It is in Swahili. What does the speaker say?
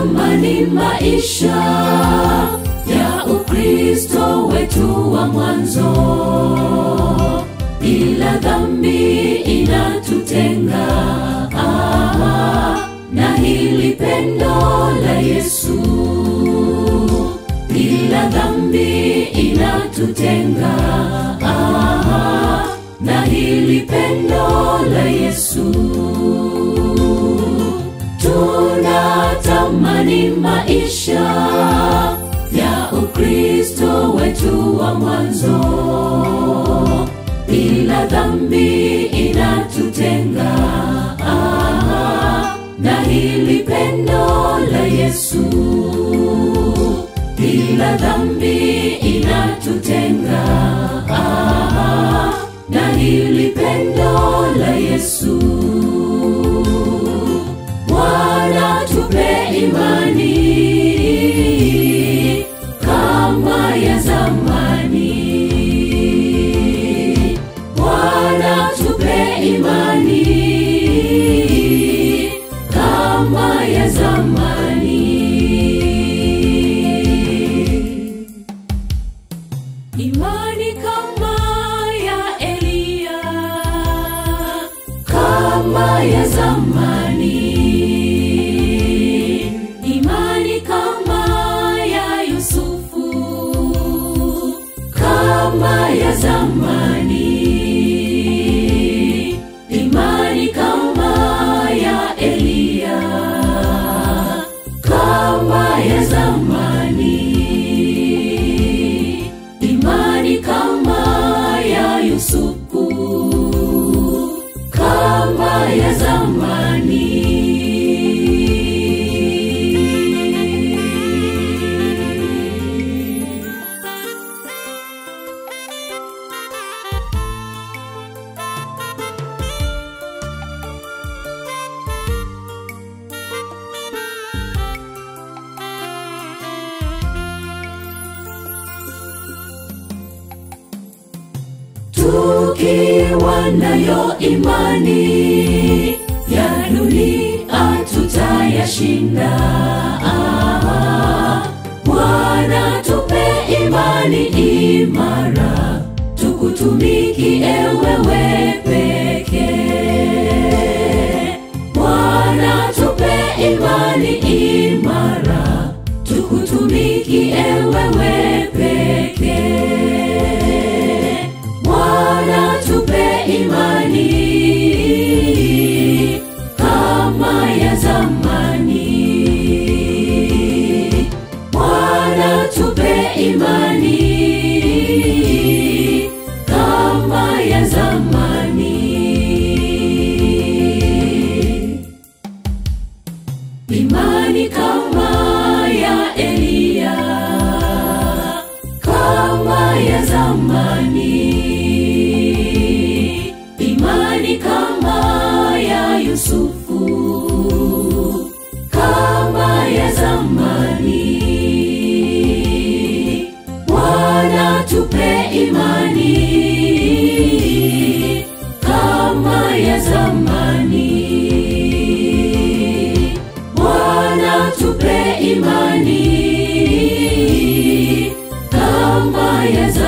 tunatamani maisha ya Ukristo wetu wa mwanzo, ila dhambi inatutenga ah, na hili pendo la Yesu, ila dhambi inatutenga ah, na hili pendo la Yesu tunatamani maisha ya Ukristo wetu wa mwanzo, ila dhambi inatutenga ah, na hili pendo la Yesu, ila dhambi inatutenga ah, na hili pendo la Yesu. Bwana tupe imani kama ya zamani. Bwana tupe imani kama ya zamani. Imani kama ya Eliya, kama ya zamani. Imani kama ya Yusufu, kama ya zamani. Imani kama ya Eliya, kama ya zamani imani kama ya Yusufu, kama ya zamani. tukiwa nayo imani ya dunia tutayashinda. Ah, Bwana tupe imani imara, tukutumikie wewe pekee. Bwana tupe imani imara, tukutumikie wewe pekee. Bwana tupe imani kama ya zamani. Bwana tupe imani kama ya zamani. Imani kama ya Eliya, kama ya zamani. Imani kama ya Yusufu, kama ya zamani. Bwana tupe imani kama ya zamani. Bwana tupe imani kama ya zamani.